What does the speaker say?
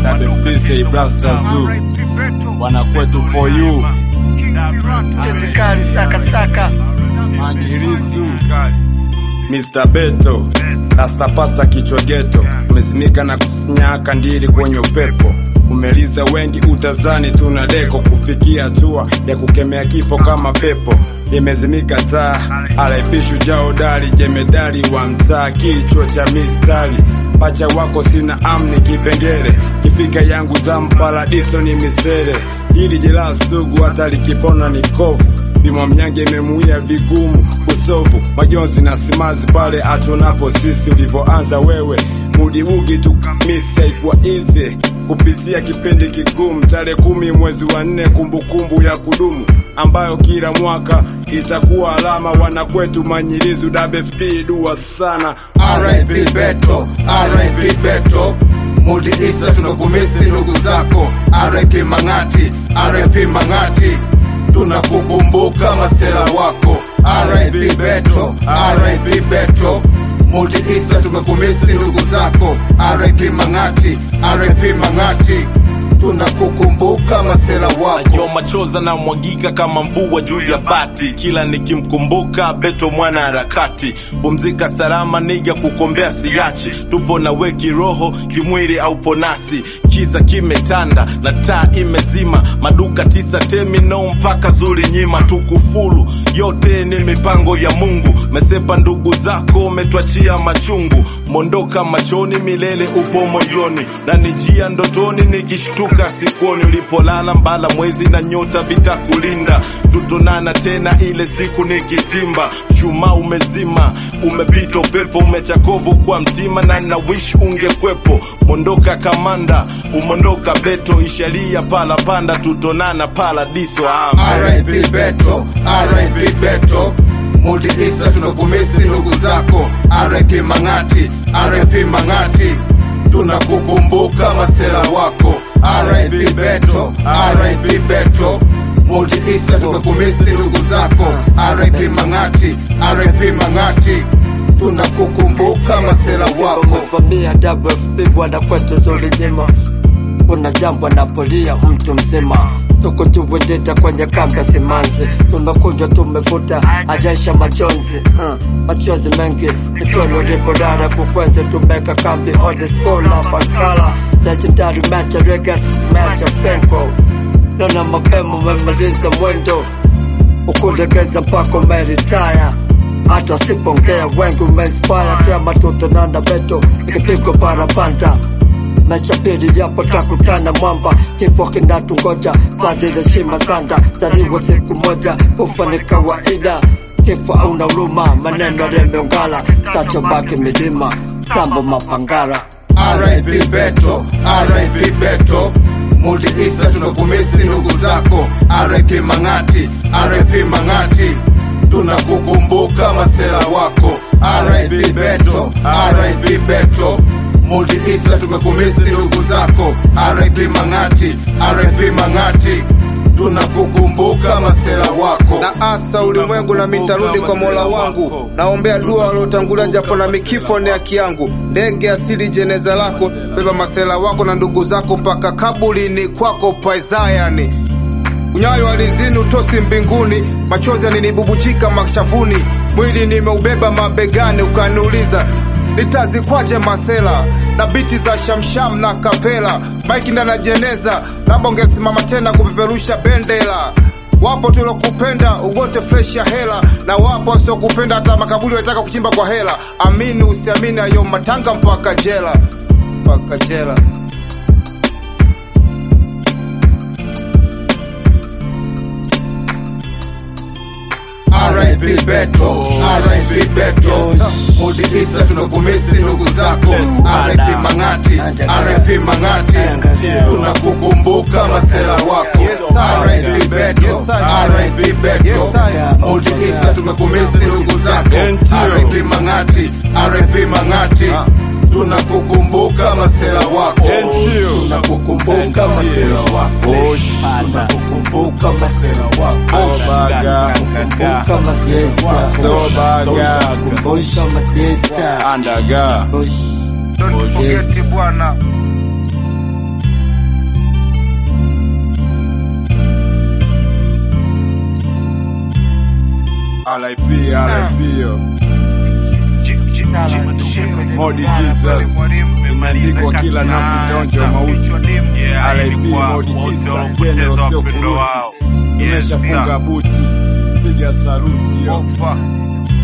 Dabebise Brasta Zoo wanakwetu for you Tendikali saka saka Magirisu Mr. Beto Rastapasta kichwa geto umezimika na kusinyaka ndiri kwenye upepo umeliza wengi utazani tuna deko kufikia hatua ya kukemea kifo kama pepo imezimika taa alaipishu jaodari jemedari wa mtaa kichwa cha mistari pacha wako sina amni kipengere kifika yangu za paradiso ni misere hili jeraha sugu hata likipona ni kovu Bimwa mnyange imemuia vigumu usovu majonzi na simazi pale atunapo sisi ulivyoanza wewe mudibugi tu misi haikuwa easy kupitia kipindi kigumu tarehe kumi mwezi wa nne kumbukumbu ya kudumu ambayo kila mwaka itakuwa alama wanakwetu manyilizu WFP dua sana RIP Beto, RIP Beto, Mudi Isa tunakumisi ndugu zako, RIP Mang'ati, RIP Mang'ati, tunakukumbuka masera wako, RIP Beto, RIP Beto, Mudi Isa tumekumisi ndugu zako, RIP Mang'ati, RIP Mang'ati, tunakukumbuka masera wako. Yo machoza na mwagika kama mvua juu ya bati, kila nikimkumbuka Beto mwana harakati. Pumzika salama niga, kukombea siachi, tupo na we kiroho, kimwili au ponasi. Kiza kimetanda na taa imezima, maduka tisa temino mpaka zuri nyima, tukufuru yote ni mipango ya Mungu. Mesepa ndugu zako, umetwachia machungu, mondoka machoni, milele upo moyoni, na nijia ndotoni nikishtuka sikuoni ulipolala, mbala mwezi na nyota vitakulinda. Tutonana tena ile siku nikitimba, chuma umezima, umepita upepo, umechakovu kwa mtima, na na wish ungekwepo. Mondoka kamanda, umondoka Beto, isharia pala panda, tutonana paradiso. Amen. RIP Beto, RIP Beto, Mudi Isa tunakumisi ndugu zako, RIP Mang'ati, RIP Mang'ati, tunakukumbuka masera wako, RIP Beto, RIP Beto, Mudi Isa tunakumisi ndugu zako, RIP Mang'ati, RIP Mang'ati, tunakukumbuka masera wako. Umevamia WFP bwana kwetu zuri nyima Kuna jambo anapolia mtu mzima Tuko tuwendeta kwenye kamba simanzi Tumekunjwa tumefuta hajaisha majonzi uh, Machozi mengi Ikiwa uliporara kukwenze tumeka kambi Old school hapa kala Legendary match Regas match penko Nona mapema umemaliza mwendo ukulegeza mpaka umeritaya hata wasipongea wengi umeinspire tia matoto nanda beto ikipigwa parapanda maisha pili japo takutana mwamba kifo kinatungoja fadhili shima sanda taliwa siku moja kufa ni kawaida kifo auna huruma maneno yameungala tachobaki milima tambo mapangara RIP Beto, RIP Beto, Mudi Isa tunakumisi ndugu zako, RIP Mang'ati, RIP Mang'ati, tunakukumbuka masera wako, RIP Beto, RIP Beto, Mudi Isa tumekumisi ndugu zako, RIP Mang'ati, RIP Mang'ati, tunakukumbuka masera wako. na asa ulimwengu na mitarudi kwa mola wangu naombea dua waliotangulia japo na mikifo ni haki yangu ndege asili jeneza lako beba masela wako na ndugu zako mpaka kabulini kwako paizayani unyayo alizini utosi mbinguni machozi yaninibubujika mashavuni mwili nimeubeba mabegani ukaniuliza nitazikwaje masela na biti za shamsham na kapela maiki ndana jeneza labda ungesimama tena kupeperusha bendera wapo tulokupenda ugote fresh ya hela na wapo wasiokupenda hata makaburi wataka kuchimba kwa hela amini usiamini ayo matanga mpaka jela mpaka jela RIP Beto, RIP Beto, Mudi Isa tunakumisi ndugu zako, RIP Mang'ati, RIP Mang'ati, tunakukumbuka masera wako, RIP Beto, RIP Beto, Mudi Isa tumekumisi ndugu zako, RIP Mang'ati, RIP Mang'ati, tunakukumbuka masera wako, tunakukumbuka masera wako, tunakukumbuka masera wako. Obaga kama siesta Dobaga kama siesta Andaga Don't forget bwana RIP, RIP yo. Modi Jesus imeandikwa kila nafsi itaonja mauti. RIP Modi Jesus, general sio kuruti. Tumeshafunga buti, piga saruti yo.